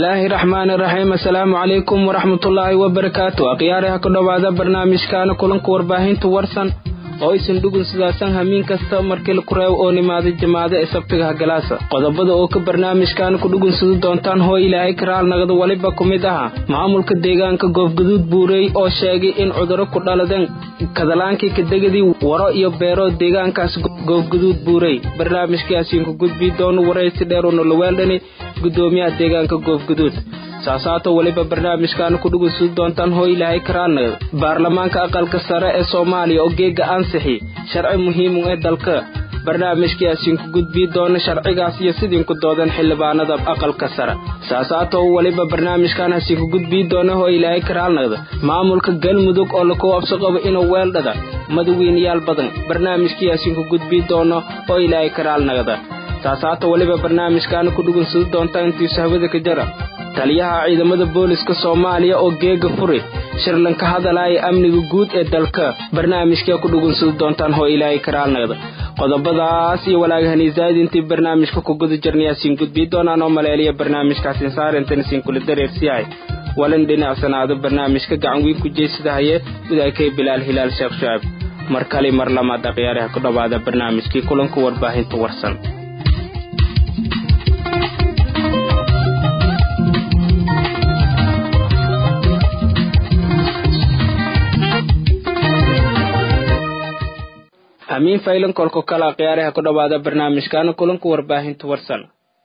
bismillaahi raxmaani raxiim assalaamu calaykum waraxmatullaahi wabarakaatu akhyaaraha ku dhowaada barnaamijkaana kulanka warbaahinta warsan oo aysan dhugun sidaasan hamiin kasta markii laku reebo oo nimaaday jamaada ee sabtiga hagalaasa qodobada oo ka barnaamijkaana ku dhugunsadi doontaan hoo ilaahay karaal nagada weliba ku mid aha maamulka deegaanka goofgaduud buurey oo sheegay in cudurro ku dhaladeen kadalaankii kadegadii waro iyo beero deegaankaas goofgaduud buurey barnaamijkaasiinku gudbii doono waraysi dheer uuna laweeldhani gudoomiyaha deegaanka goofgaduud saasaato weliba barnaamijkaana ku dhugunsudi doontaan hoo ilaahay karaanagada baarlamaanka aqalka sare ee soomaaliya oo geega ansixi sharci muhiimu ee dalka barnaamijkaasiinku gudbii doona sharcigaas iyo sidiinku doodan xildhibaanada aqalka sare saasaato weliba barnaamijkan hasiinku gudbii doona hoo ilaahay karaalnagda maamulka galmudug oo laku abso qabo inuu weeldhada madawiinayaal badan barnaamijkiyaasiinku gudbii doono oo ilaahay karaalnagda saasaato weliba barnaamijkaana ku dhugunsadi doontaa intiisu hawada ka jara taliyaha ciidamada booliska soomaaliya oo geega furi shirlan ka hadalaya amniga guud ee dalka barnaamijkaa ku dhugunsadi doontaan hoo ilaahay karaalnagda qodobadaas iyo walaagahaniisaad intii barnaamijka ku guda jirnayaasiin gudbii doonaan oo maleeliya barnaamijkaasin saarintanisin kula dareersiyahay walin dhinacsanaado barnaamijka gacan weyn ku jeysadahaye widaakay bilaal hilaal sheekh shucaab mar kale mar lamaad akhyaaraha ku dhowaada barnaamijkii kulanka warbaahinta warsan amiin faylan kolko kale akhyaaraha ku dhowaada barnaamijkaana kulanka warbaahinta warsan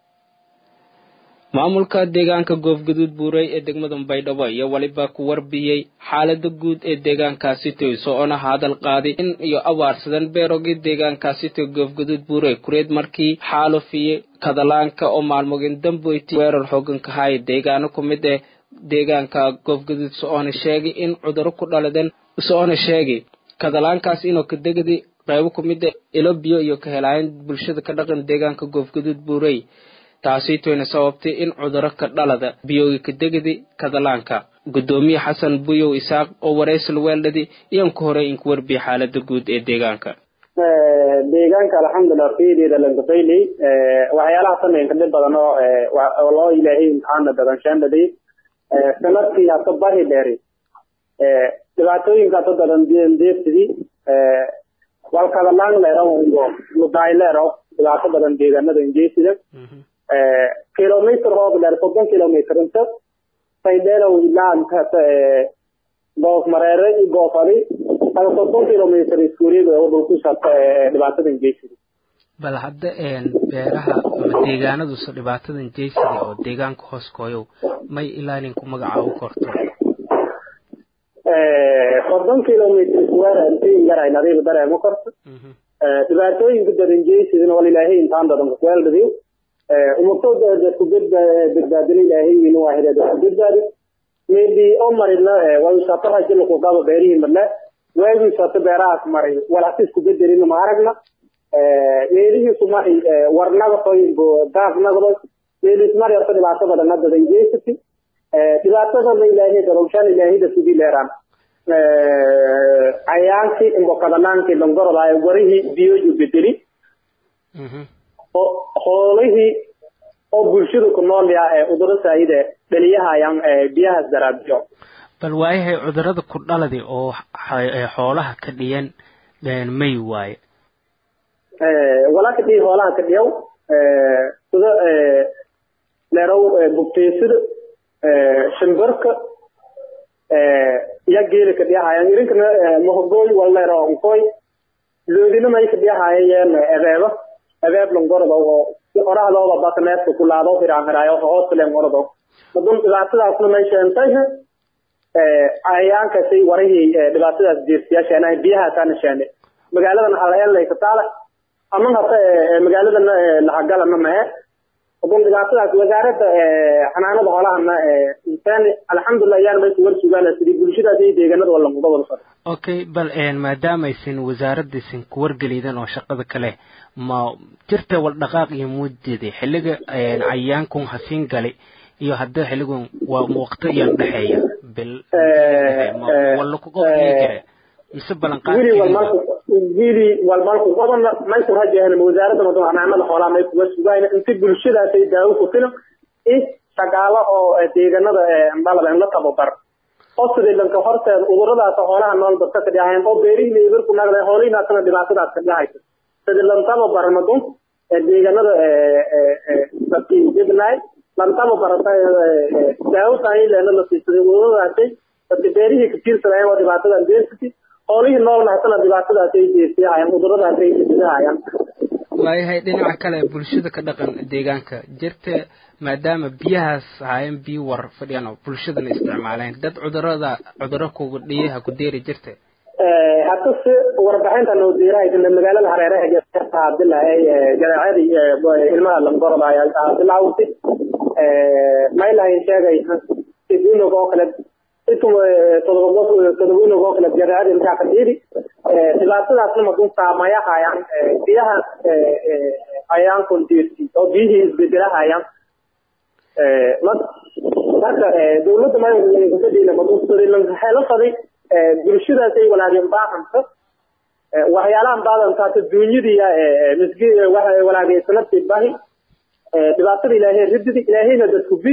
maamulka deegaanka goofgaduud buurey ee degmada baydhabo iyo weliba ku warbiyey xaalada guud ee deegaankaasi toy so-ona hadal qaaday in iyo abaarsadan beerogii deegaankaasi toy goofgaduud buurey kureed markii xaalufiyey kadalaanka oo maalmogin damboyti weerar xoogan ka haya deegaano ku mid ee deegaanka goofgaduud so-ona sheegay in cuduro ku dhaladeen so-ona sheegay kadalaankaas inuu kadegadi qaybo ku mid a ilo biyo iyo ka helaayan bulshada ka dhaqan deegaanka goofgaduud buurey taasiitoyna sababtay in cuduro ka dhalada biyoogi kadegadi kadalaanka gudoomiye xasan buyow isaaq oo waraysil weeldhadi iyaan ku horey inku warbiya xaalada guud ee deegaanka deegaanka alxamdulilah fiideeda lankafayley waxyaalaha sameynka dhib badan oo loo ilaahay imtixaana dadanshaandhaday sanadkii hata bari dheeri dhibaatooyinkaas oo dadan deersidi walkadalaan leero ludaay leero dhibaato badan deegaanada injeysida kilomitr hoob dheer soddon kilomitr inta faydheelow ilaa goof mareere iyo goofali ada soddon kilomitr iskuuliyaga oo dhulkushata dhibaatada injeysida bal hadda beeraha ama deegaanadusa dhibaatadan jeysida oo deegaanka hoos kooyow may ilaa ninku magacaabo korto soddon kilomitr square intiin yaray nadiif dareemo korto dhibaatooyinka dadanjeysidina wal ilaahay intaan dadan kuweeldhadiyo umatooda dadku badbaadin ilaahay inu ahire dadku badbaadi maybe oo marina wayusato rajilku gaba beerihii madle waagiisato beerahaas maray walhasi isku bedelina ma aragna meelihiisu mari warnaga soyinbo daafnagdo meelis mari horta dhibaato badana dadanjeysati dhibaatadana ilaahay darowshaan ilaahayda sugi leeraan cayaankii imbokadanaanki longorodaay warihii biyoju bedeli hoolihii oo bulshada ku nool yaa ee uduro saayide dhaliyahayaan biyahaas daraabiyo bal waayahay cudurada ku dhaladi oo xoolaha ka dhiyan may waaye walaa ka dhihi hoolaha ka dhiyaw sida leerow bugteysida shimbarka ya geela ka dhiyahayaan irinkana mahogooy walleero onkoy loodina may ka dhiyahayeen ebeeba ebeeb longorodo oo orahdooda baka neefka kulaado hiraanhiraayo hoosleen orodo madun dhibaatadaasna may sheentay cayayaankasay warihii dhibaatadaas jeersiyaasheena biyahaasaana sheene magaaladan halaelay ka taala ama hata magaaladana lahagalana mahe hadun dhibaatadaas wasaaradda xanaanada xoolahana insaan alxamdulilah yaan may kuwar sugaan sidii bulshadaas iyo deegaanada wala muda wada socda okay bal maadaamaysan wasaaradaysan kuwargeliydan oo shaqada kale ma jirta wal dhaqaaq iyo muuddeeda xilliga cayaankun hasiin galay iyo hadda xilligun waa waqti iyaan dhexeeya bil wala kuga jira mise wili walmalku wili walmalku qodana may ku rajahna wasaaradda madun xanaanada xoolaha may kuga sugaan inta bulshadaasay daawo ku filan i shaqaalo oo deegaanada dhalaba in la tababar oo sidii lanka horteed cuduradaas xoolaha nool dadka ka dhahayn oo beerihii ibir ku nagday xoolihii naasna dhibaatadaas ka dhahaysa sidii lan tababar madun deegaanada dadkii dibnaay lan tababar daawada ay leena la siisaday cuduradaasay dadka beerihii ka tiirsanayeen oo dhibaatadan beersatay xoolihii noolna hasana dhibaatadaas ay jeesiyahayaan cuduradaas ay jeesiyahayaan waayahay dhinaca kale bulshada ka dhaqan deegaanka jirta maadaama biyahaas ahaayeen biyo war fadhiyaan oo bulshadana isticmaaleen dad cudurada cuduro kuga dhiyaha ku deeri jirta hadda si warbixinta noo diirahaysana magaalada hareeraha abdilahay jadeecadii ilmaha langoroda ayaa bilawtay maylahay sheegay idunog oo kale todobanog oo kale jadeecada ilkaha ka dhiiri dhibaatadaasna madun saamayahayaan biyahaas ayaan kondiirti oo biyihii isbedelahayaan marka dawladda maykadhiina madunxeelo faday bulshadaasay walaageen baahanta waxyaalahan baadantaata duunyadiya misgi walaagay sanadkii bahi dhibaatada ilaahay rididi ilaahayna dadku bi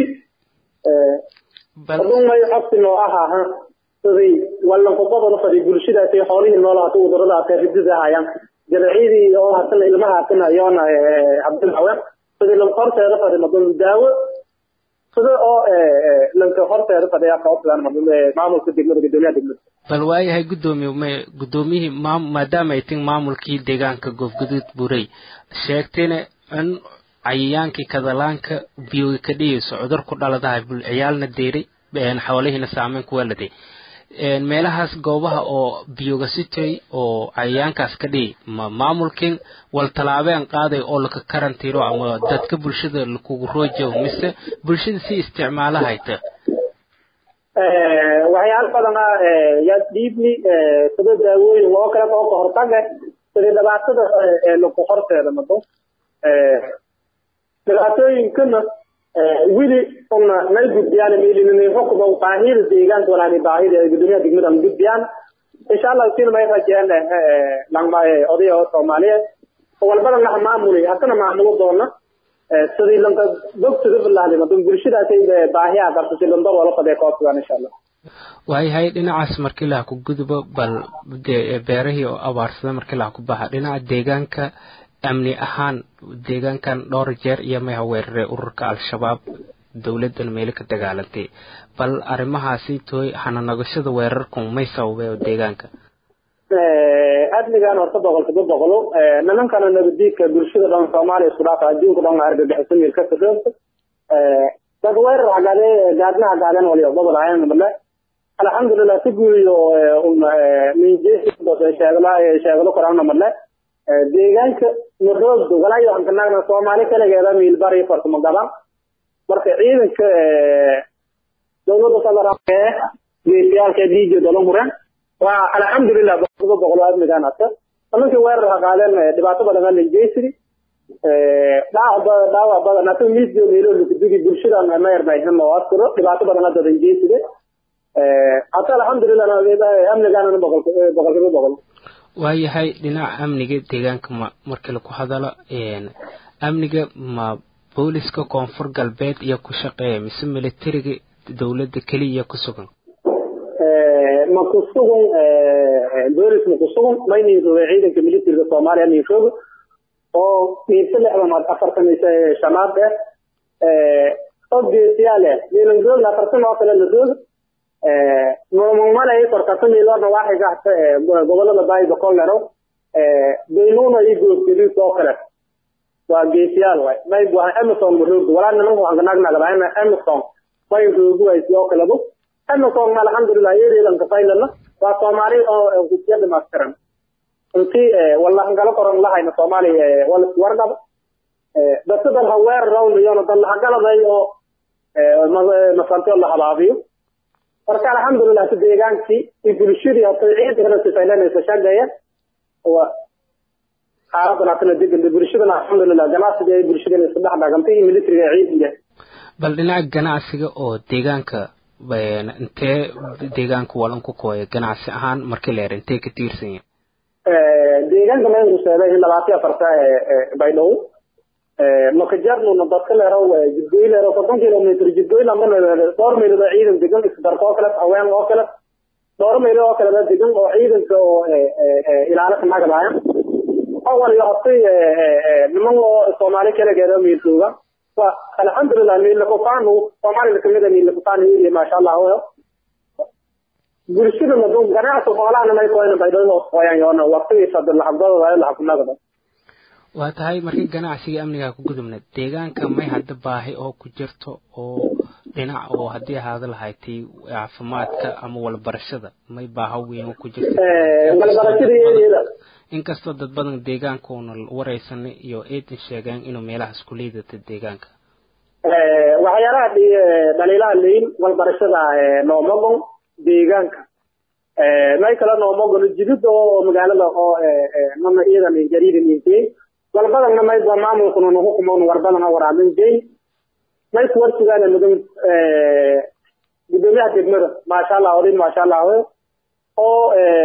adun may codsi noo ahaa siday walankuqodona faday bulshadaasay xoolihii noolaata cuduradaasa rididahayaan jaracyadii oo hasana ilmaha hasana yoona cabdilawe sidii lanka horteeda faday madun daawo sida oo lanka horteeda fadhiya kaosidaan madun maamulka degmada gudoomiyaha degmada bal waayahay guddoomiye m guddoomiyihii maam maadaama ay tin maamulkii deegaanka goofguduud buray sheegtayna in cayayaankii kadalaanka biyoga ka dhigayso cudur ku dhaladahay ciyaalna deeray xoolihiina saameyn ku weeladay meelahaas goobaha oo biyoga sitay oo cayayaankaas ka dhigi ma maamulkin wal tallaabeen qaaday oo laka karantiiro ama dadka bulshada lakugu roojo mise bulshada si isticmaalahayta waxyaalo badana yaa dhiibni sida daawooyin oo kale oo ka hortaga sida dhibaatada laku horteeda mado dhibaatooyinkana wili una nay gudbiyaan miilinay xukuma baahida deegaanka walaani baahida ee gudoomiyaha degmada aan gudbiyaan insha allah sina may rajeen langma odaya oo soomaaliyeed walbada naha maamuli hasana maamulo doona sidii lanka bogsiga bilaahday madun bulshadaasay baahiyaa qabto si landar wala fadhiya koodsadaan insha allah waayahay dhinacaas markii laha ku gudubo bal beerahii oo abaarsada markii laha ku baxa dhinaca deegaanka amni ahaan deegaankan dhowr jeer iyo may weeraray ururka al-shabaab dowladan meelo ka dagaalantay bal arrimahaasi tooy hananagashada weerarku may sababay oo deegaanka adligan horta boqolkiiba boqolo nimankana nabadiidka bulshada dhan soomaaliya isku dhaafa adduunka dhan argagixiso meel ka sadoogta dad weerar hagaade gaadna hagaadeen waliyo gobol ahayn male alxamdulilah si guuriyo minjeesheegla sheeglo korana male deegaanka maroogdo walaayo waxaan ka naagna soomaali kaligeeda miilbari fartamo gaban marka ciidanka dowladda federaalk ee geesiyaalka dhiiga dolo mureen waa alxamdulilah boqolkiiba boqol admigaan hata nimankii weerar ha qaadeen dhibaato badan ala jeysiri dhaawac dhaawac badan hata miisyo meelo lukudugi bulshadan mayarnayhin oo askuro dhibaato badan hadadan jeyside hata alxamdulilah amnigaanana boqolkiiba boqol waayahay dhinaca amniga deegaanka ma markii laku hadalo amniga ma booliska koonfur galbeed iyo ku shaqeeya mise militariga dowladda keliya ku sugan ma ku sugan boolis ma ku sugan maynin roga ciidanka militariga soomaaliya nin roga oo miirse lixdan afartan shanaad eh oo geesiyaal eh milan roog afartan oo kale la roga normalay korkata miilorna waxay gahta gobolada baay boqolero beynuna iyo goosgeliis oo kale waa geesiyaal waay may waa emerson maroog walaa nimanka waxaan kanagnagadaayna emerson may rooguways oo kalebo emerson ma alxamdulilah yeedeedan kafaylana waa soomaali oo gudbiya dhimaystiran intii wallahan kala koran lahayna soomaaliya wala wargaba dasadan ha weerar rawniyona dan lahagaladay oo masantio la habaabiyo marka alxamdulilah si deegaankii iyo bulshadii hata ciidankana sifaylanaysa shaqeeya waa xaaladan hatana degan bulshadana alxamdulilah ganacsiga ay bulshadana isku dhex dhagantay iyo militariga ciidanka bal dhinaca ganacsiga oo deegaanka intee deegaanka walan ku kooya ganacsi ahaan markii leer intee ka tiirsan yahay deegaanka maynku sheegay in labaatan afarta baydhow makajarnuna dadka leero jidgoy leero soddon kilomitr jidgoy lama dhowr meelood oo ciidan degan isdarka oo kale haween oo kale dhowr meelood oo kaleba degan oo ciidanka oo ilaalo ka nagadaaya awal iyo hortay niman oo soomaali kalegeeda miiltooga wa alxamdulilah miilakufanu soomaalida kamida miilakufan area maasha allah bulshada madun ganacsi xoolahana may koyna baydhada hoos qoyan yoona waqtigiisa laxagdooda laxakunagada waa tahay markii ganacsiga amniga ku gudubna deegaanka may hadda baahi oo ku jirto oo dhinac oo haddii ahaada lahaydtay caafimaadka ama walbarashada may baaho weyn ku jirto walbarashada inkastoo dad badan deegaankuuna wareysanay iyo eedan sheegeen inuu meelahaas ku liidata deegaanka waxyaalaha dhaliilaha leyn walbarashada noomagon deegaanka may kale noomagon jidid oo magaalada oo mana iyadan jariidan intee walbadana may ba maamulkuna nagu kumoon warbadana waraamin jay may kuwar sugaana mudan gudoomiyaha degmada maasha allah odin maasha allah oo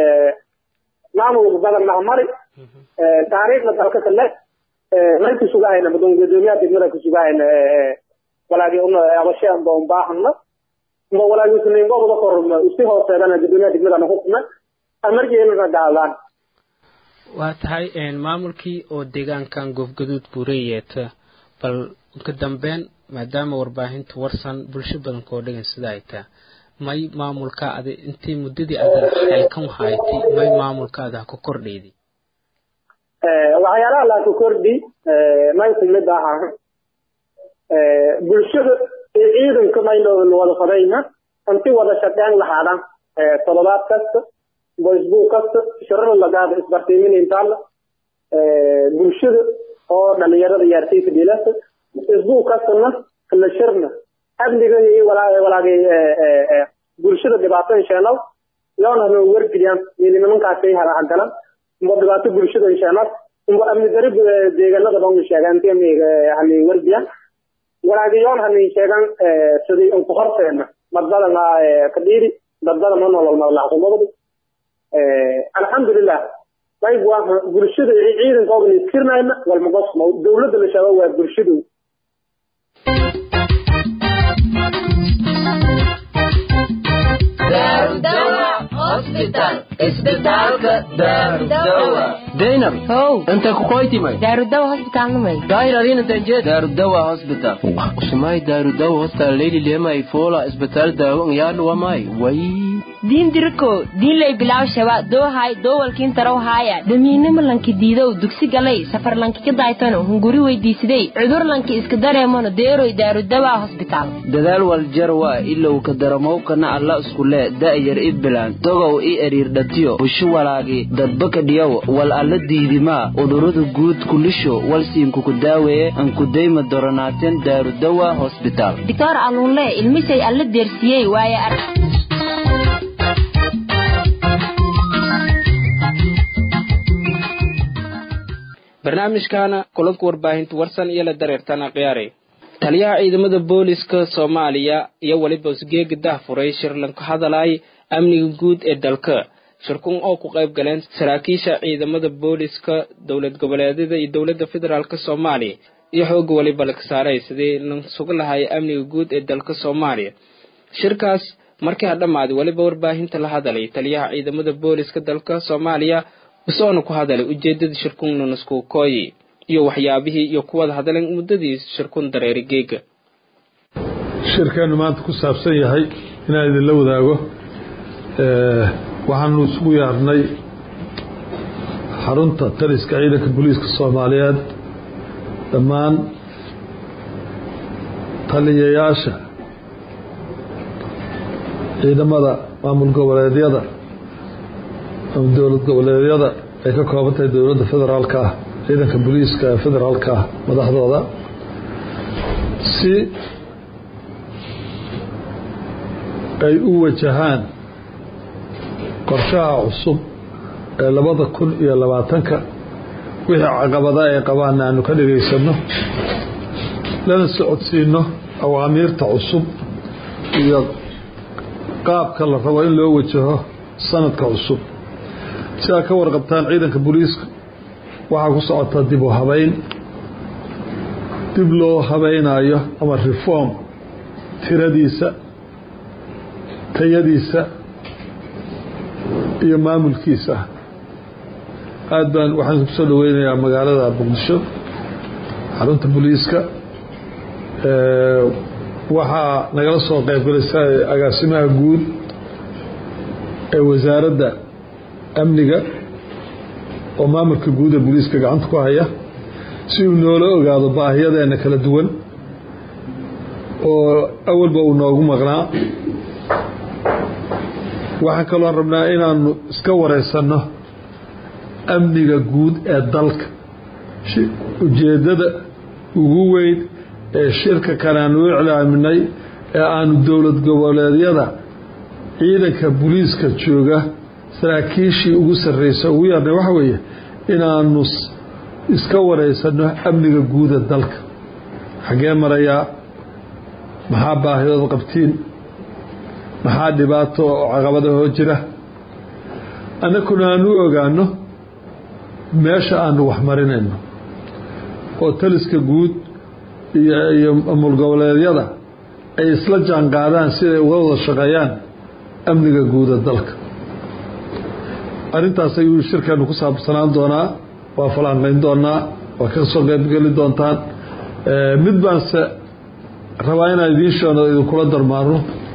maamulka badan mahamari taariikhda dalka kale may kusugahayna mudan gudoomiyaha degmada kusugahayna walaagi una abasheen doon baahana ma walaagi usningoobada kor usi hooseedana gudoomiyaha degmada nagu kuma amarjeelana gaadaan waa tahay maamulkii oo deegaankan goofgaduud buurey yeeta bal ka dambeyn maadaama warbaahinta warsan bulsho badanka oo dhegan sida ay taa may maamulka ada intii muddadii ada xeelkan haytay may maamulka ada ku kordhayday waxyaalaha laa ku kordhi may kumid aha bulshada iyo ciidanka mayno wada fadayna inti wada shaqeyn lahaadaan toddobaad kasta facebook kasta shirada lagaada isbartiimin intaala bulshada oo dhalinyarada yaartaysa dhilasa facebook kastana la shirna amniga iyo walaagay bulshada dhibaato insheenad yoona hano wargeliyaan ili nimankaasay hagalan umba dhibaato bulshada insheenad umba amni dari deegaanada dhan sheegaan hani wargeliyaan walaagay yoon hani sheegan sidii unku horteena dadbadana kadhiiri dadbadana nolol madaxkumabadi alxamdulilah qayb waa bulshada ciidanka ogan iskirnayna walmagosmo dowladda la sheego waa bulshadu zainab how inta kukoytimay daarudawa hosbitaalnimay dairadinantanjed darudawa hospital usumay darudawa hospital leyli lemay fola isbital dawo ngyaadhuwamay way diin diriko diinlay bilaw shaba doohay doowalkiin taraw haaya damiinimo lanki diidow dugsi galay safar lanki ka daaytano hunguri weydiisidey cudur lanki iska dareemano deeroy daarudawa hosbitaal dadaal waljarwa ilow ka daramowkana alla iskule da'yar i bilaan dogow i eriirdhatiyo bushu walaagi dadbaka dhiyow wal alla diidimaa udhurada guud kulisho walsiinkuku daaweeye ankudayma doronaateen daarudawa hosbitaal doctor alunle ilmisay alla deersiyey waaye arag barnaamijkaana kulanka warbaahinta warsan iyo la dareertana khiyaaray taliyaha ciidamada booliska soomaaliya iyo weliba usgeega dahfuray shirlan ka hadalay amniga guud ee dalka shirkun oo ku qayb galeen saraakiisha ciidamada booliska dowlad goboleedyada iyo dowladda federaalk soomaaliya iyo xooga weliba laga saaray sidii lan suga lahay amniga guud ee dalka soomaaliya shirkaas markii ha dhammaaday weliba warbaahinta la hadalay taliyaha ciidamada booliska dalka soomaaliya isagoona ku hadalay ujeedada shirkun nunasku kooyi iyo waxyaabihii iyo kuwada hadleen muddadii shirkun dareeri geega shirkeennu maanta ku saabsan yahay inaan idinla wadaago waxaanu isugu yaarnay xarunta taliska ciidanka booliiska soomaaliyeed dhammaan taliyayaasha ciidamada maamul goboleedyada ama dowlad goboleedyada ay ka kooban tahay dowladda federaalka ah ciidanka booliiska ee federaalka ah madaxdooda si ay u wajahaan qorshaha cusub ee labada kun iyo labaatanka wixii caqabada ay qabaanna aanu ka dhagaysano lana socodsiino awaamiirta cusub iyo qaabka la rabo in loo wajaho sanadka cusub si aad ka warqabtaan ciidanka booliiska waxaa ku socota dib u habayn dib loo habaynayo ama reform tiradiisa tayadiisa iyo maamulkiisa aad baan waxaan ku soo dhaweynayaa magaalada muqdisho xarunta booliiska waxaa nagala soo qaybgalaysa agaasimaha guud ee wasaaradda amniga oo maamulka guud ee booliiska gacanta ku haya si uu noola ogaado baahiyadeena kala duwan oo awalba uu noogu maqnaa waxaan kaloo rabnaa inaanu iska wareysanno amniga guud ee dalka ujeeddada ugu weyn ee shirka kale aanu u iclaaminay ee aanu dowlad goboleedyada ciidanka booliiska jooga saraakiishii ugu sarreysa ugu yarnay waxa weeye inaanu iska wareysanno amniga guuda dalka xaggee marayaa maxaa baahidood qabtiin maxaa dhibaato oo caqabadahoo jira annakuna aanu ogaano meesha aanu wax marinayno oo taliska guud iyo mulgoboleedyada ay isla jaan qaadaan siday uga wada shaqeeyaan amniga guuda dalka arrintaas ayuu shirkeenu ku saabsanaan doonaa waa falanqayn doonaa waa ka soo qaybgeli doontaan mid baanse rabaa inaan idiin sheeno idinkula darmaano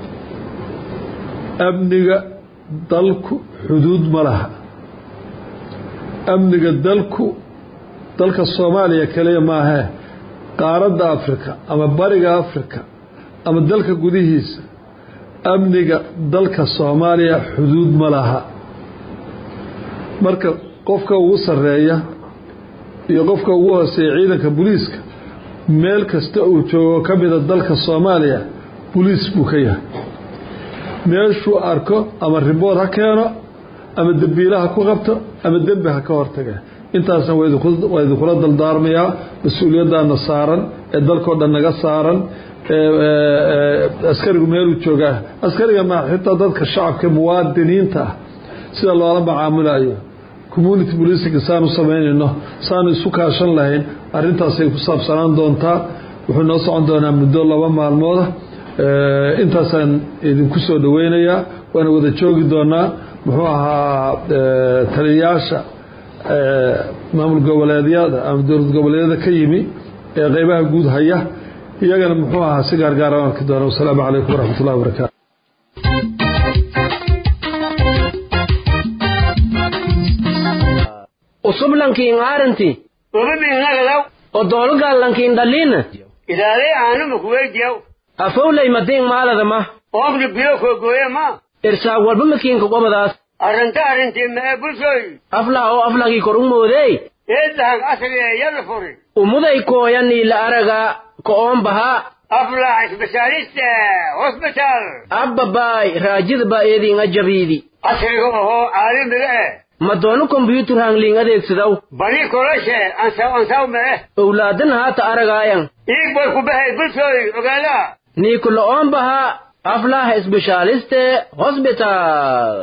amniga dalku xuduud ma laha amniga dalku dalka soomaaliya kaliya maahee qaaradda afrika ama bariga afrika ama dalka gudihiisa amniga dalka soomaaliya xuduud ma laha marka qofka ugu sarreeya iyo qofka ugu hooseeya ciidanka booliiska meel kasta uu joogo ka mida dalka soomaaliya boliis buu ka yahay meeshuu arko ama ribood ha keeno ama dembiila ha ku qabto ama dembi ha ka hortaga intaasna waa idinkula daldaarmayaa mas-uuliyaddaana saaran ee dalkao dhan naga saaran askarigu meeluu joogaa askariga ma xitaa dadka shacabka muwaadiniinta ah sida loola macaamulayo community policing saanu samaynayno saanu isu kaashan lahayn arrintaasay ku saabsanaan doontaa wuxuu noo socon doonaa muddo laba maalmooda intaasaan idinku soo dhaweynayaa waana wada joogi doonaa muxuu ahaa taliyayaasha maamul goboleedyada ama dowlad goboleedyada ka yimi ee qeybaha guud haya iyagana muxuu ahaa si gaargaara arki doona wasalaamu calaykum waraxmat ullahi wabarakaatu usublankiin aaranti ubibinagadaw odoolugallankiin dhaliina idaalay aanuma kuweydiyaw afowlay madiin maaladama oogni biyo koogooye ma irsaag walba makiinka qobadaas arrinta arrintii mee bulshoy aflah oo aflagii kor u moodey eedahag asagee yada furi umuday kooyanii la aragaa ko'oon bahaa aflah isbitaaliste hosbitaal abbabaay raajidaba eediinga jabiidi asriga ohoo caalamiga eh madoonu kombyuutar hangliin adeegsadaw bani koloshe ansaw ansaw mee owlaadan haata aragaayan iig boy ku bahay bulshoy ogaala niikulo'oon bahaa aflah isbishaaliste hosbitaal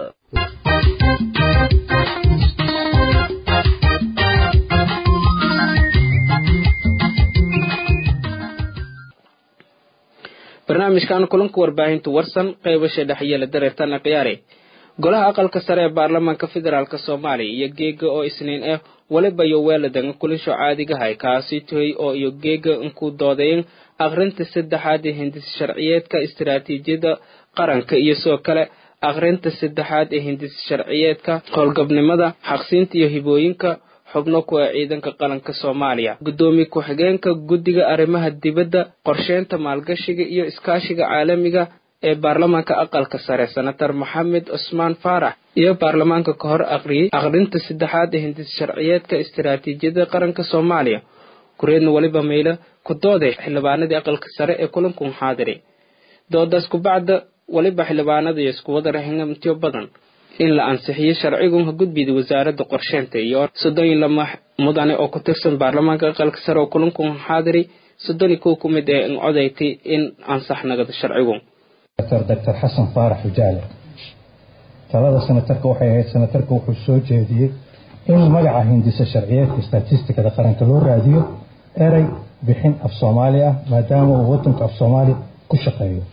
barnaamijkan kulanka warbaahinta warsan qaybasha dhexyeela dareertana khiyaare golaha aqalka sare ee baarlamaanka federaalk soomaaliya iyo geega oo isniin ah waliba iyo weeladanga kulisho caadigahay kaasi tohay oo iyo geega inkuu doodayn akhrinta saddexaad ee hindis sharciyeedka istaraatiijiyada qaranka iyo sidoo kale akhrinta saddexaad ee hindis sharciyeedka howlgabnimada xaqsiinta iyo hibooyinka xubno kuwa ciidanka qaranka soomaaliya guddoomiye ku-xigeenka guddiga arrimaha dibadda qorsheynta maalgashiga iyo iskaashiga caalamiga ee baarlamaanka aqalka sare senator maxamed cusmaan faarax iyo baarlamaanka ka hor aqriyey akhrinta saddexaad ee hindis sharciyeedka istaraatiijiyada qaranka soomaaliya kureedna weliba maylo ku dooday xildhibaanadii aqalka sare ee kulankan xaadiri doodaas kubacda weliba xildhibaanada iyo iskuwada rahingamtiyo badan in la ansixiyo sharcigun gudbida wasaaradda qorsheynta iyo soddon iyo lama mudane oo ku tirsan baarlamaanka aqalka sare oo kulankan xaadiri soddon iyo kow ku mid ee in codayti in ansax nagado sharcigun doctor xasan faarax ujaale talada senatarka waxay ahayd senatarka wuxuu soo jeediyey in magaca hindisa sharciyeedka statistikada qaranka loo raadiyo erey bixin af soomaali ah maadaama uu wadanku af soomaali ku shaqeeyo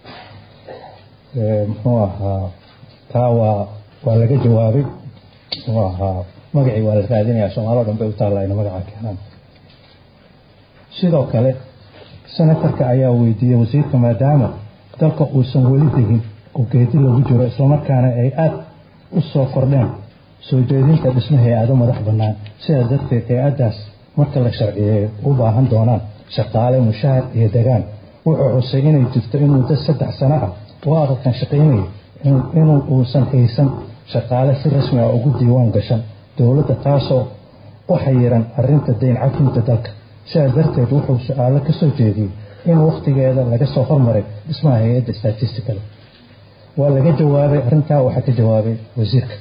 muxuu ahaa taa waa waa laga jawaabay muxuu ahaa magacii waa la raadinayaa soomaali o dhan bay u taallaa ina magacaa keenaan sidoo kale senatarka ayaa weydiiyey wasiirka maadaama dalka uusan weli degin oo geedi lagu jiro islamarkaana ay aada u soo kordheen soo jeedinta dhismo hay-ado madax bannaan sidaas darteed hay-addaas marka la sharciyeeyo u baahan doonaan shaqaale mushahar iyo degaan wuxuu xusay inay jirto in muddo saddex sano ah oo aqalkan shaqaynayo inuu uusan haysan shaqaale si rasmi ah ugu diiwaan gashan dowladda taasoo u xayiran arinta dayn cafinta dalka sidaas darteed wuxuu su-aalo ka soo jeediyey in wakhtigeeda laga soo hormaray dhismaha hay-adda statisticale waa laga jawaabay arrintaa waxaa ka jawaabay wasiirka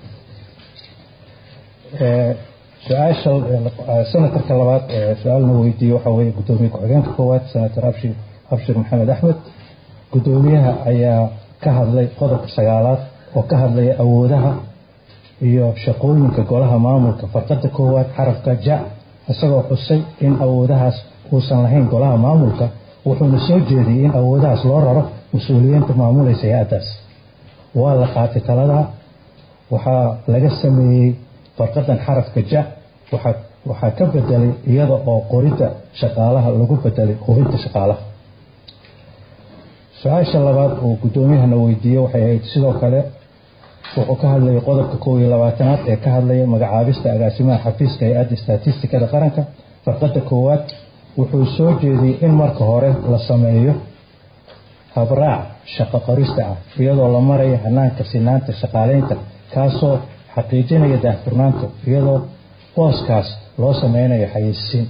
su-aasha senatarka labaad su-aalna weydiiyey waxaa weeye guddoomiye ku-xigeenka koowaad senator abshir abshir maxamed axmed guddoomiyaha ayaa ka hadlay qodobka sagaalaad oo ka hadlaya awoodaha iyo shaqooyinka golaha maamulka farqada koowaad xarafka ja isagoo xusay in awoodahaas uusan lahayn golaha maamulka wuxuuna soo jeediyey in awoodahaas loo raro mas-uuliyiinta maamulaysa hay-addaas waa la qaatay taladaa waxaa laga sameeyey farqadan xarafka ja waxaa ka bedelay iyada oo qoridda shaqaalaha lagu bedelay hubinta shaqaalaha su-aasha labaad uu guddoomiyahana weydiiyey waxay ahayd sidoo kale wuxuu ka hadlayay qodobka kow iyo labaatanaad ee ka hadlaya magacaabista agaasimaha xafiiska hay-adda statistikada qaranka farqada koowaad wuxuu soo jeediyey in marka hore la sameeyo habraac shaqo qorista ah iyadoo la maraya hanaanka sinaanta shaqaaleynta kaasoo xaqiijinaya daahfurnaanta iyadoo booskaas loo sameynayo xayeysiin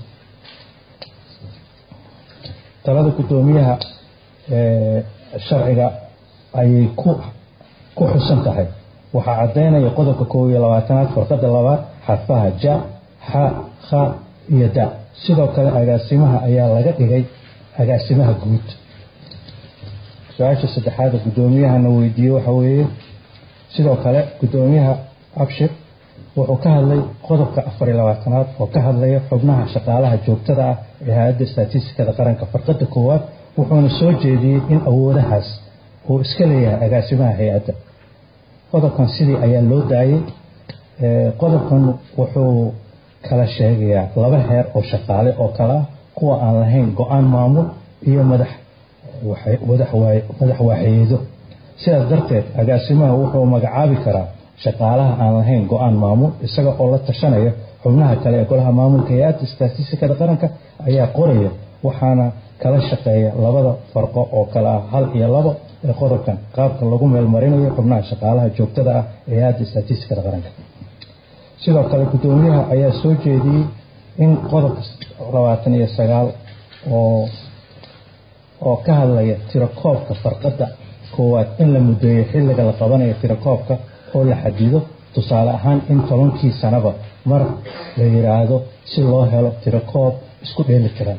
talada guddoomiyaha sharciga ayay ku xusan tahay waxaa caddaynaya qodobka koob iyo labaatanaad farqada labaad xarfaha ja xa kha iyo da sidoo kale agaasimaha ayaa laga dhigay agaasimaha guud su-aasha saddexaad guddoomiyahana weydiiyey waxa weeye sidoo kale guddoomiyaha abshir wuxuu ka hadlay qodobka afar iyo labaatanaad oo ka hadlaya xubnaha shaqaalaha joogtada ah ee hay-adda statistikada qaranka farqada koowaad wuxuuna soo jeediyey in awoodahaas uu iska leeyahay agaasimaha hay-adda qodobkan sidii ayaa loo daayey qodobkan wuxuu kala sheegayaa laba heer oo shaqaale oo kale ah kuwa aan lahayn go-aan maamul iyo madax madax waaxeedo sidaas darteed agaasimaha wuxuu magacaabi karaa shaqaalaha aan lahayn go-aan maamul isaga oo la tashanaya xubnaha kale ee golaha maamulka hay-adda statistikada qaranka ayaa qoraya waxaana kala shaqeeya labada farqo oo kale ah hal iyo labo ee qodobkan qaabka lagu meelmarinayo xubnaha shaqaalaha joogtada ah ee hay-adda statistikada qaranka sidoo kale guddoomiyaha ayaa soo jeediyey in qodobka labaatan iyo sagaal oo oo ka hadlaya tirakoobka farqada koowaad in la mudeeyo xilliga la qabanayo tirakoobka oo la xadido tusaale ahaan in tobankii sanaba mar la yiraahdo si loo helo tirakoob isku dheeli tiran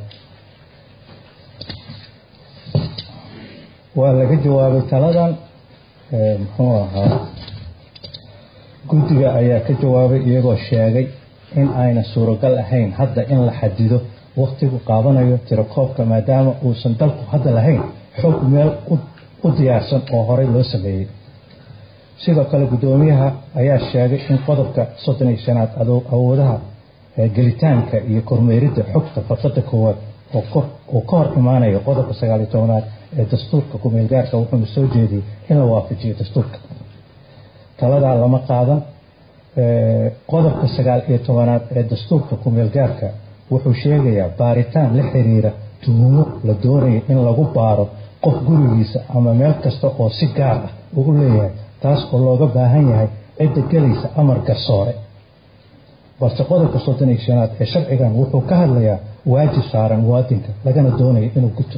waa laga jawaabay taladan muxuu ahaa guddiga ayaa ka jawaabay iyagoo sheegay in ayna suuragal ahayn hadda in la xadido wakhtigu qaabanayo tirakoobka maadaama uusan dalku hadda lahayn xog meel u diyaarsan oo horey loo sameeyey sidoo kale guddoomiyaha ayaa sheegay in qodobka soddon iyo shanaad awoodaha gelitaanka iyo kormeeridda xogta farqada koowaad oo ka hor imaanayo qodobka sagaaliyo tobanaad ee dastuurka ku-meelgaarka wuxuuna soo jeediyey in la waafajiyo dastuurka taladaa lama qaadan qodobka sagaal iyo tobanaad ee dastuurka ku-meelgaarka wuxuu sheegayaa baaritaan la xiriira tuhumo la doonayo in lagu baaro qof gurigiisa ama meel kasta oo si gaar ah uu u leeyahay taas oo looga baahan yahay cidda gelaysa amar garsoore balse qodobka soddon iyo shanaad ee sharcigan wuxuu ka hadlayaa waajib saaran muwaadinka lagana doonayo inuu guto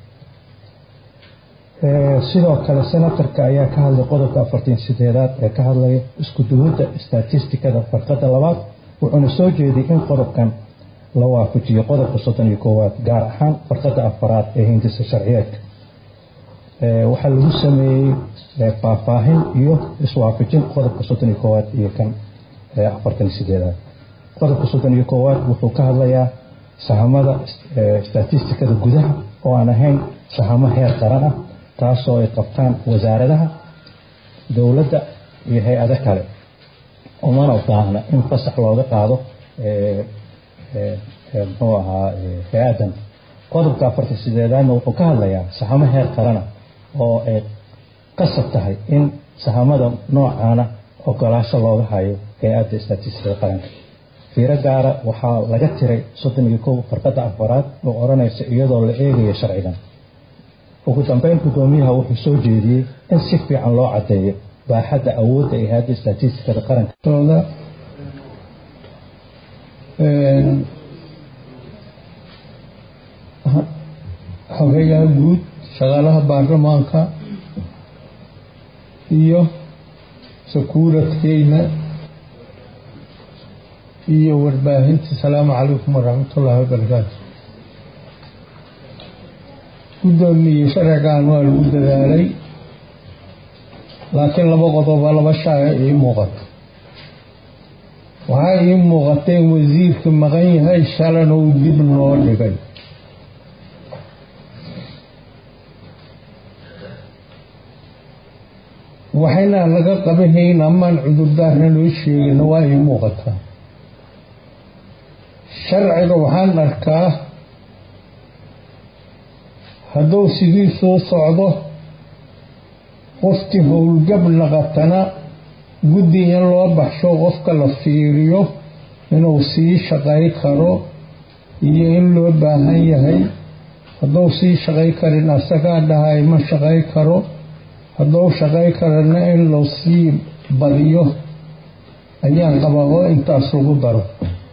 sidoo kale senatarka ayaa ka hadlay qodobka afartan sideedaad ee ka hadlaya isku duwidda statistikada farqada labaad wuxuuna soo jeediyey in qodobkan la waafajiyo qodobka soddon iyo koowaad gaar ahaan farqada afaraad ee hindisa sharciyeedka waxaa lagu sameeyey faahfaahin iyo iswaafajin qodobka soddon iyo koowaad iyo kan afartan iyo sideedaad qodobka soddon iyo koowaad wuxuu ka hadlayaa sahamada statistikada gudaha oo aan ahayn sahamo heer qaran ah taasoo ay qabtaan wasaaradaha dowladda iyo hay-ado kale umana baahna in fasax looga qaado muxuu ahaa hay-adan qodobka afarta sideedaadna wuxuu ka hadlayaa sahamo heer qarana oo ay qasab tahay in sahamada noocaana ogolaasho looga hayo hay-adda statistikada qaranka fiiro gaara waxaa laga tiray soddon iyo kow farqadda afaraad oo odhanaysa iyadoo la eegayo sharcigan ugu dambeyn guddoomiyaha wuxuu soo jeediyey in si fiican loo caddeeyo baaxadda awoodda ee hay-adda statistikada qaranka xogeyaha guud shaqaalaha baarlamaanka iyo sakuuradkeyna iyo warbaahinta asalaamu calaykum waraxmatullaahi wabarakaatu guddoomiye sharcigan waa lagu dadaalay laakiin laba qodoba laba shaaga ii muuqato waxaa ii muuqatay in wasiirka maqan yahay shalana uu dib noo dhigay waxayna laga qabanhayn amaan cudurdaarna loo sheegina waa ii muuqataa sharciga waxaan arkaa hadduu sidiisuu socdo qofkii howlgab naqatana guddi in loo baxsho qofka la fiiriyo inuu sii shaqay karo iyo in loo baahan yahay hadduu sii shaqay karin asagaa dhahay ma shaqay karo hadduu shaqay karana in loo sii badiyo ayaan qabaa oo intaas lagu daro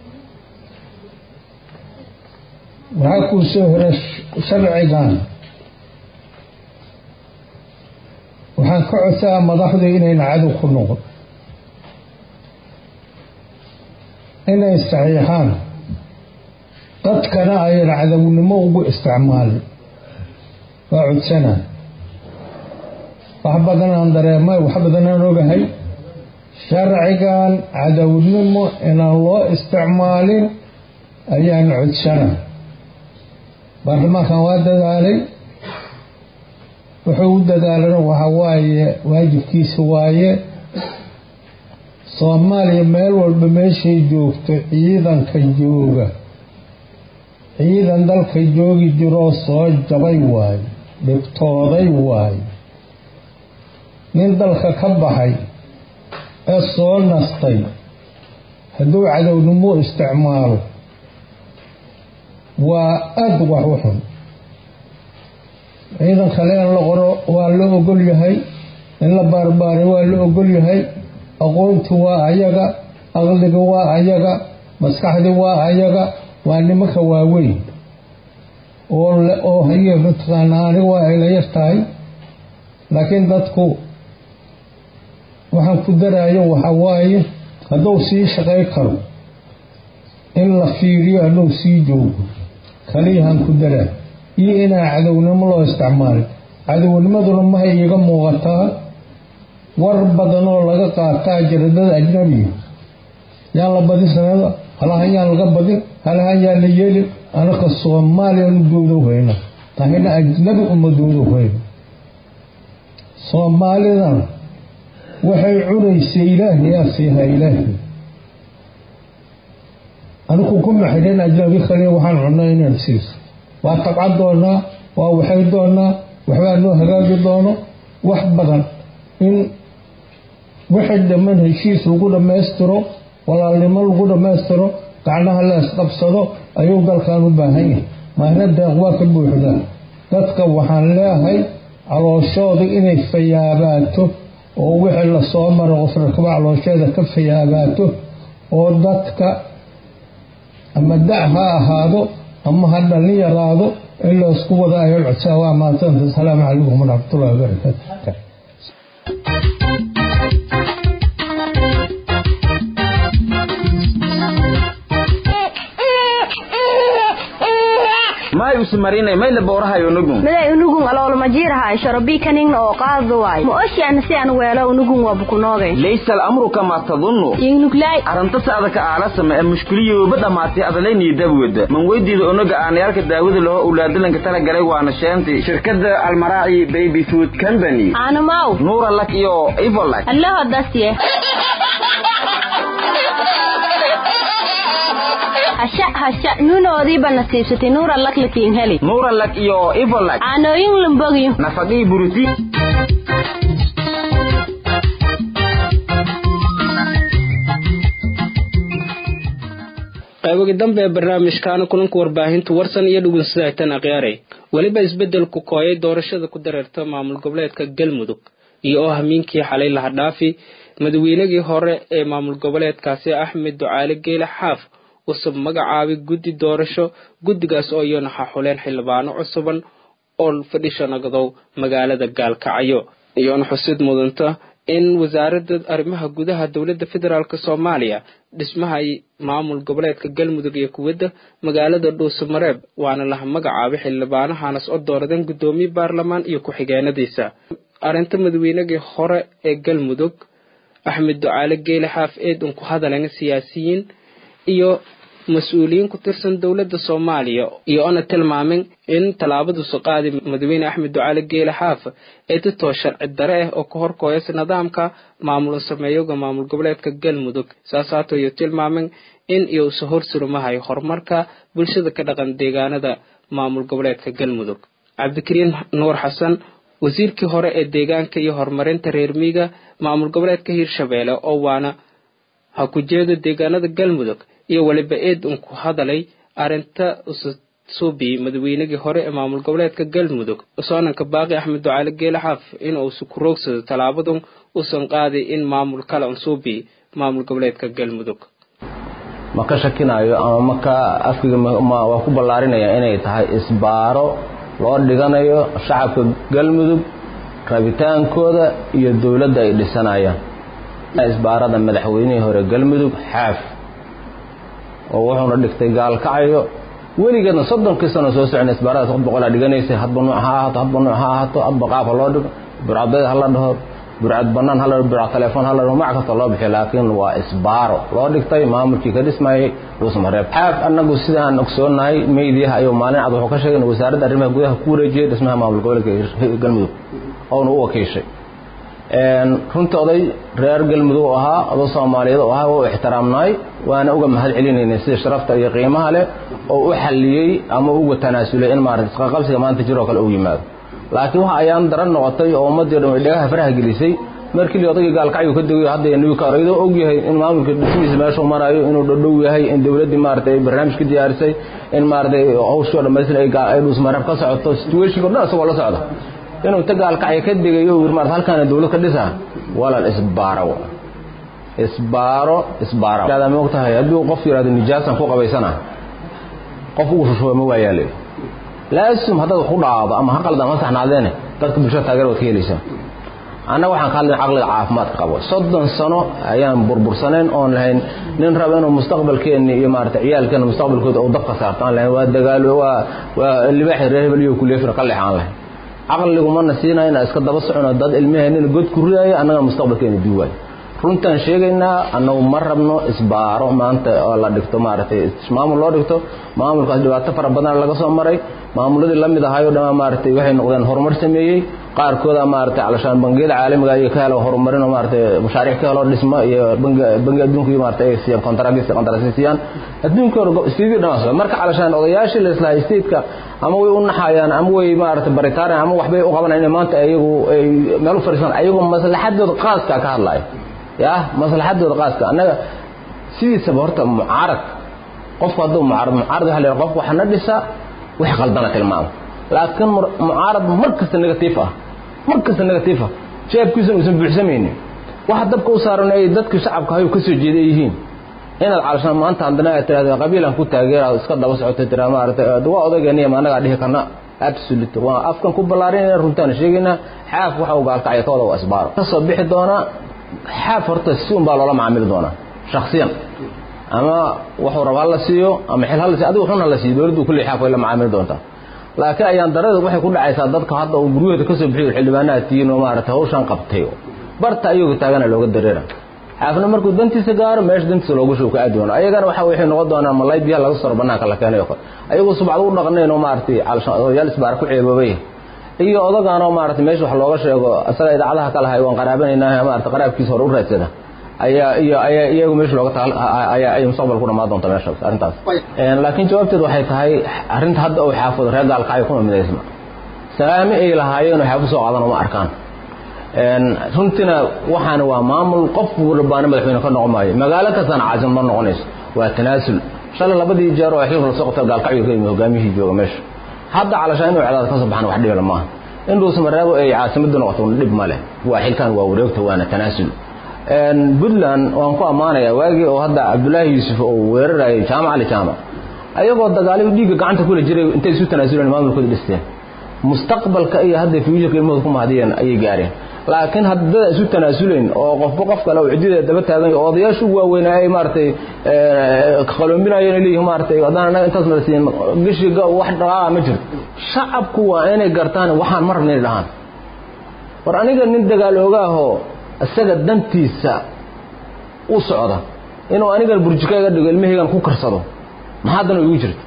waxaa kuu soo hora sharcigan waxaan ka codsaa madaxdu inayna cadow ku noqon inay saxiixaan dadkana ayna cadownimo ugu isticmaalin waa codsanaa wax badanaan dareemay wax badanaan ogahay sharcigan cadownimo inaan loo isticmaalin ayaan codsanaa baarlamaankan waa dadaalay wuxuu u dadaalana waxa waaye waajibkiisa waaye soomaaliya meel walba meeshay joogto ciidanka jooga ciidan dalka joogi jiroo soo jabay waaye dhibtooday waaye nin dalka ka baxay ee soo nastay hadduu cadownimo isticmaalo waa aada wax u xun ciidan kale in la qoro waa la ogol yahay in la baarbaaray waa la ogol yahay aqoonti waa ayaga aqliga waa ayaga maskaxdi waa ayaga waa nimanka waaweyn oo oo haye mataqaanaa aniga waa ayla yar tahay laakiin dadku waxaan ku daraayo waxa waaye hadduu sii shaqay karo in la fiiriyo hadduu sii joogo kaliyahan ku daraa iyo inaan cadownimo loo isticmaalin cadownimaduna mahay iiga muuqataa war badan oo laga qaataa jaradada ajnabiga yaan la badin sanada halahan yaan laga badin halahan yaan la yeelin anaka soomaaliyanu doodow hayna tahina ajnabi uma doodow hayna soomaalidana waxay cunaysa ilaahay yaa siihaa ilaahay anigu kuma xidhan ajnabi kaliya waxaan cunnaa inaan siiso waa tabcan doonaa waa waxay doonaa waxbaa noo hagaagi doono wax badan in wixii dhamman heshiis lagu dhammaystiro walaalnimo lagu dhammaystiro gacnaha la isqabsado ayuu dalkan u baahan yahay maahna deeq waa ka buuxdaa dadka waxaan leeahay calooshooda inay fayaabaato oo wixii lasoo maro qofrakaba caloosheeda ka fayaabaato oo dadka ama da' ha ahaado ama ha dhallin yaraado in laysku wada ayol codsaa waa mahadsanta asalaamu calaykum waraxmatullahi wabarakaatu ismarinay mayla boorahay unugun miday unugun aloolmajiirahay shorobii kaning oo qaado waay ma oshiana si aan weelo unugun waa bukunoogay laysa al'amru kamaa tadunnu ingnuglay arrinta adaka aalasama ee mushkiliyooba dhammaatay adalaynii dabwada man weydiida unaga aanayaalka daawada laho ulaadalanka tala galay waana sheentay shirkadda almaraaci baby food company aanamaw nuura lak iyo ivolak allaho dasye hasha hasha nuunoodiiba nasiibsatay nuura lak lakiin heli nuura lak iyo ivolak caanooyin lambogiyo nafaqii buruti qaybogi dambe ee barnaamijkaana kulanka warbaahinta warsan iyo dhugunsadaytan akhyaarey weliba isbeddelku kooyay doorashada ku dareerta maamul goboleedka galmudug iyo oo hamiinkii xalay laha dhaafi madaweynagii hore ee maamul goboleedkaasi axmed ducaale geyle xaaf usub magacaabay guddi doorasho guddigaas oo iyona xaxuleen xildhibaano cusuban oo fadhisha nagadow magaalada gaalkacyo iyoona xusid mudanta in wasaaradda arrimaha gudaha dowladda federaalk soomaaliya dhismaha maamul goboleedka galmudug iyo kuwadda magaalada dhuusamareeb waana laha magacaabay xildhibaanahanas oo dooradeen guddoomiye baarlamaan iyo ku-xigeenadiisa arrinta madaweynagii hore ee galmudug axmed ducaale geyle xaaf eed un ku hadaleen siyaasiyiin iyo mas-uuliyiin ku tirsan dowladda soomaaliya iyo ona tilmaamin in tallaabadiisu qaadi madaxweyne axmed ducaale geele xaaf ee ditoo sharci dare ah oo ka horkooyasa nidaamka maamul sameeyoga maamul goboleedka galmudug saasaato iyo tilmaamin in iyouse horsurumahayo horumarka bulshada ka dhaqan deegaanada maamul goboleedka galmudug cabdikariin nuur xasan wasiirkii hore ee deegaanka iyo horumarinta reer miiga maamul goboleedka hiirshabeelle oo waana ha ku jeedo deegaanada galmudug iyo weliba eed un ku hadalay arrinta ususuubi madaweynagii hore ee maamul goboleedka galmudug soonanka baaqi axmed ducaale geele xaaf in uusu ku roogsado tallaabadun uusan qaaday in maamul kale unsuubi maamul goboleedka galmudug ma ka shakinayo ama maka afkiga waa ku ballaarinaya inay tahay isbaaro loo dhiganayo shacabka galmudug rabitaankooda iyo dowladda ay dhisanayaan isbaarada madaxweynihii hore galmudug xaaf oo wuxuuna dhigtay gaalkacayo weligeedna soddonkii sano soo socna isbaaradaas qof boqolaa dhiganaysay hadba nuuc ha ahaato hadba nuuc ha ahaato hadba qaab ha loo dhigo burcadbeed ha la dhaho burcad bannaan ha la dhaho burcad telefoon ha la dhaho mac kasta loo bixiyo laakiin waa isbaaro loo dhigtay maamulkii ka dhismayay dhuusmareeb xaaf annagu sidaan ogsoonahay meydiyaha ayuu maalin cad wuxuu ka sheegay in wasaaradda arrimaha gudaha ku wareejiyey dhismaha maamul goboleedka galmudug oona u wakiishay runtii oday reer galmudug u ahaa oday soomaaliyeed u ahaa waa u ixtiraamnaay waana uga mahad celinaynay sida sharafta iyo qiimaha leh oo u xalliyey ama uga tanaasulay in maarata isqaqabsiga maanta jiroo kale uu yimaado laakiin waxa ayaan daran noqotay oo ummaddii dhan ay dhagaha faraha gelisay markii odaygii gaalkacyu ka degayo hadda newkar iyadoo og yahay in maamulka dhismihiisa meeshuu marayo inuu dhadhow yahay in dowladdii maarata ay barnaamij ka diyaarisay in maarata hawshoo dhammaystiran ay dhuusmareeb ka socoto situationka o dhan isagoo la socda inuu inta gaalkacya ka degayo yiri maarata halkaana dawlad ka dhisa walaal isbaaro isbaaro isbaaro hada ma ogtahay haddii qof yidhahdo nijaasan ku qabaysana qof ugu shushuba ma waayaa leeyo laasum haddaad ku dhaado ama ha qaldan ma saxnaadeene dadka bulshada taageer waad ka helaysaa annaga waxaan ka hadlayn caqliga caafimaadka qabo soddon sano ayaan burbursanayn oon lahayn nin raba inuu mustaqbalkeenni iyo maarata ciyaalkeena mustaqbalkooda uu dabka saarto aan lahayn waa dagaalo waa waa libaaxi reer hebel iyo kuleefira ka leexaan lahayn caqligumana siinaya inaa iska daba socono dad ilmaheenina god ku ridaaya annaga mustaqbalkeena duuwaay runtaan sheegaynaa annagu ma rabno isbaaro maanta oo la dhigto maaragtay maamul loo dhigto maamulkaas dhibaato fara badan laga soo maray maamuladii la mid ahaayoo dhammaa maaragtay waxay noqdeen horumar sameeyey qaarkooda maaragtay calashaan bangiyada caalamiga iyo ka helo horumarin oo maaragtay mashaariic ka helo dhismo iyo bangi bangi adduunka iyo maaragtay ay siiyaan kontaragis kontaragis siiyaan adduunka hore sidii dhamaas marka calashaan odayaashii la islahay stateka ama way u naxayaan ama way maaragtay baritaarayaan ama waxbay u qabanayaan in maanta ayagu ay meel u fadhiistaan ayagoo maslaxadooda qaaska ka hadlaya ya maslaxadooda qaaska annaga sidiisaba horta mucaarad qofku hadduu mucaarad mucaarad waxa la yidhaha qofku waxana dhisa wix qaldana tilmaamo laakiin mucaarad mar kasta negatif ah mar kasta negatif ah jeebkiisuna uusan buuxsamaynin waxa dabka u saaran ay dadka shacabka hayo ka soo jeeday yihiin inaad calashaan maanta haddana aad tiraahdo qabiilan ku taageeraad iska daba socotay tiraa maaragtay waa odaygeeniya ma annagaa dhihi karna absolute waa afkan ku ballaarinayna runtaan sheegaynaa xaaf waxa uu gaalkacya ka wada waa isbaaro ka soo bixi doonaa xaaf horta si un baa loola macaamili doonaa shaksiyan ama wuxuu raba hala siiyo ama xil hala siiyo adigu xun hala siiyo dowladdu kulli xaaf way la macaamili doontaa laakiin ayaan darada waxay ku dhacaysaa dadka hadda uu guryahooda ka soo bixiyo xildhibaanaha tihiin oo maaragtay hawshan qabtay barta ayagoo taagana looga dareera xaafna markuu dantiisa gaaro meesha dantiisa loogu shubo ka aadi doono ayagana waxa waxay noqon doonaan malay biyaha laga saro banaanka la keenay oo kale ayagoo subcad u dhaqnayn oo maaragtay odayaal isbaar ku ceeboobay iyo odagaan oo maaragtay meesha wax looga sheego asaga idaacadaha kala hay waan qaraabanaynaa maaragtay qaraabkiisa hore u raadsada ayaa iyo ayaa iyagu meesha looga taal ayaa ay mustaqbal ku dhamaan doonta meesha arrintaas laakiin jawaabteedu waxay tahay arrinta hadda uu xaafado reer gaalkacyo kuma midaysma salaami ay lahaayeen oo xaafad soo qaadan uma arkaan runtina waxaan waa maamul qof walbaana madaxweyne ka noqon maayo magaalo kastana caasim ma noqonayso waa tanaasul shalay labadii jeer oo xilka lasoo qabtay gaalkacyo ka yimi hogaamiyihii jooga meesha hadda calashaa inuu cadaad ka soo baxan wax dhibla maaha in dhuusamareebo ay caasimadda noqoto dhib ma leh waa xilkan waa wareegta waana tanaasul puntland waan ku ammaanayaa waagii oo hadda cabdulaahi yuusuf oo weerarayay jaamac ali jaamac ayagoo dagaalyo dhiigga gacanta kula jiray intay isu tanaasuleen maamulkooda dhisteen mustaqbalka iyo hadda fuujarka ilmahooda ku mahadiyeen ayay gaareen laakiin haddada isu tanaasuleen oo qofba qof kale oo cidideeda daba taagan oo odayaashu waaweynaa ay maaragtay qaloombinayeen ay leeyihin maaragtay haddaan annaga intaas nala siin gishiga wax dhaqaaqa ma jirto shacabku waa inay gartaan waxaan ma rabna inay dhahaan war aniga nin dagaal ogaahoo isaga dantiisa u socda inuu anigan burjika iga dhigo ilmahaygan ku karsado maxaa dan igu jirta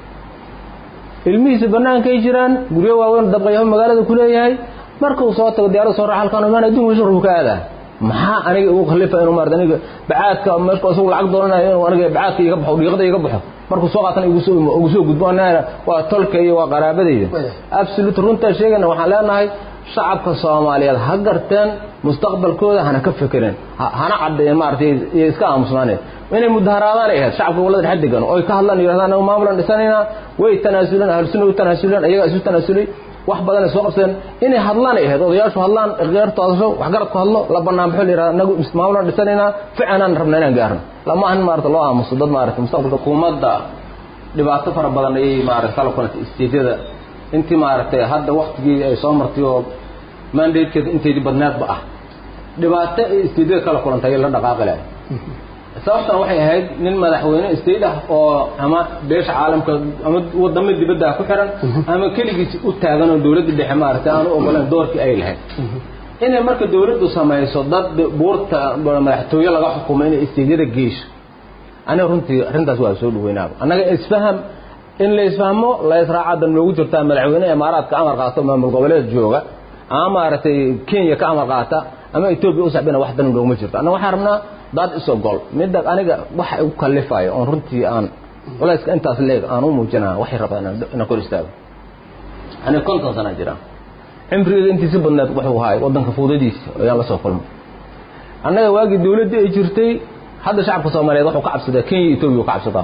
ilmihiisa bannaankay jiraan guryo waaweyn dabqayaho magaalada ku leeyahay markuu soo tago diyaarada soo raa halkaan imaan adduunka meesha ruu ka aadaa maxaa aniga igu khalifa inuu maarata aniga bacaadka meesha isagu lacag doonanayo inuu aniga bacaadka iga baxo dhiiqada iga baxo markuu soo qaatan igu soo igu soo gudbo anaa waa tolka iyo waa qaraabadayda absolute runtaa sheegayna waxaan leenahay shacabka soomaaliyeed ha garteen mustaqbalkooda hana ka fekereen hana caddeeyeen maaragtay iyo iska aamusnaaneen inay mudaharaadaan ay ahayd shacabka gobolada dhexe degan oo ay ka hadlaan yidhahdaan anagu maamulan dhisanaynaa way tanaasuleen ahlusunna u tanaasuleen ayagaa isu tanaasulay wax badan ay soo qabteen inay hadlaan ay ahayd odayaashu hadlaan ikhtiyaartu hadasho waxgaradku hadlo la bannaan baxo la yidhahda anagu maamulan dhisanaynaa ficanaan rabna inaan gaarno lama ahan maarata loo aamuso dad maarata mustaqbalka hukuumadda dhibaato fara badan ayay maarata kala kulantay istiidyada intii maaragtay hadda waktigii ay soo martay oo mandatekeeda inteedii badneedba ah dhibaato ay istiidyada kala kulantay ayay la dhaqaaqi lahay sababtana waxay ahayd nin madaxweyne state ah oo ama beesha caalamka ama wadamo dibadda ku xiran ama keligiis u taagan oo dowladda dhexe maaragtay aan u ogolayn doorkii ay lahayd inay marka dowladdu samayso dad buurta madaxtooye laga xukumo inay istiidyada geysho aniga runtii arrintaas waa soo dhaweynaaba annaga isfaham in la isfahmo la israaca dan loogu jirtaa madaxweyne imaaraadka amar qaato maamul goboleed jooga ama maaragtay kenya ka amar qaata ama etoobiya u sacbina wax dan looguma jirto annaga waxaan rabnaa dad isogol midda aniga waxa igu kalifayo oon runtii aan culayska intaas leeg aan u muujinaa waxay rabaa inaan kor istaago aniga konton sana jiraan cimrigeeda intiisi badneed wuxuu ahaay waddanka fuudadiisa ayaan la soo kulmay annaga waagii dowladdii ay jirtay hadda shacabka soomaaliyeed wuxuu ka cabsadaa kenya etoobiya ka cabsadaa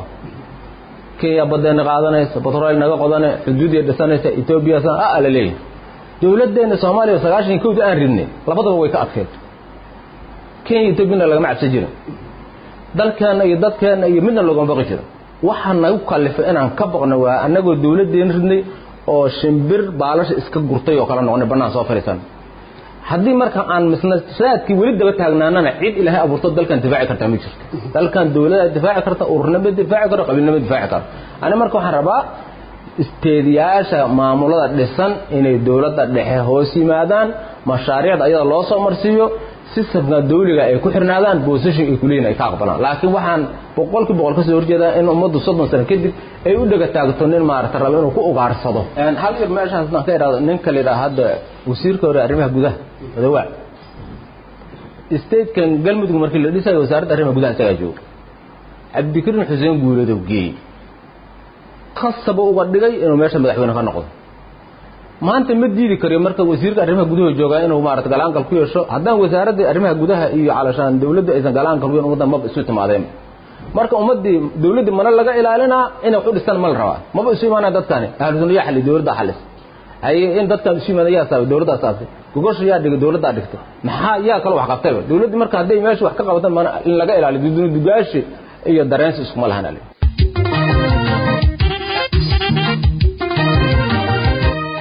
kenya badeena qaadanaysa batrool naga qodane xuduudiya dhisanaysa etoobiya a la leeyahay dowladdeena soomaaliya sagaashan kowda aan ridnay labadaba way ka adkeed kenya etoobiyana lagama cabsan jirin dalkeenna iyo dadkeenna iyo midna loogama baqi jiro waxaa nagu kalifay inaan ka baqno waa annagoo dowladdeena ridnay oo shimbir baalasha iska gurtay oo kala noqonay bannaan soo fariisan haddii marka aan misnashaadkii weli daba taagnaanana cid ilaahay abuurto dalkan difaaci kartaa ma jirto dalkan dowlada difaaci karta ururnama difaaci karo qabiilnama difaaci karo ani marka waxaan rabaa isteediyaasha maamulada dhisan inay dowladda dhexe hoos yimaadaan mashaariicda ayada loo soo marsiiyo sistamka dawliga ay ku xirnaadaan boosashin ay kuleeyihin ay ka aqbalaan laakiin waxaan boqolkii boqol ka soo horjeedaa in ummaddu soddon sano kadib ay u dhega taagto nin maarata rabo inuu ku ugaarsado hal yar meeshaas aan ka idhahdo ninka la yidhaha hadda wasiirka hore arrimaha gudaha madawaa statekan galmudug markii la dhisayo wasaaradda arrimaha gudaha isagaa jooga cabdikariin xuseen guuleedow geeyey khasaba uga dhigay inuu meesha madaxweyne ka noqdo maanta ma diidi kariyo marka wasiirka arrimaha gudaha joogaa inuu maarata galaankal ku yeesho haddaan wasaaradda arrimaha gudaha iyo calashaan dawladda aysan galaankal ku yeesho ummaddan maba isu timaadeen marka ummaddii dawladdii mana laga ilaalinaa inay wax u dhistaan ma la rabaa maba isu imaanaya dadkani ahlusunna yaa xali dawladdaa xalis haye in dadkan isu yimaada yaa saabay dawladdaa saabtay gogosha yaa dhigay dawladdaa dhigtay maxaa yaa kale wax qabtayba dawladdii marka hadday meesha wax ka qabatan mana in laga ilaaliyo dugaashi iyo dareensi iskuma lahan ale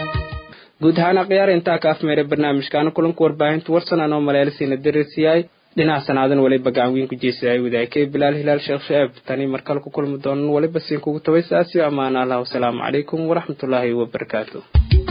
guud ahaan akhyaar intaa ka afmeeray barnaamijkaana kulanka warbaahinta warsan anoo maleelisiina darisiyahay dhinaca sanaadan waliba gacan weyn ku jeesaday wadaagay bilaal hilaal sheekh shaab tani markale ku kulmi doonan waliba siin kugu tabay saasi ammaan allah wasalaamu calaykum waraxmatullaahi wabarakaatu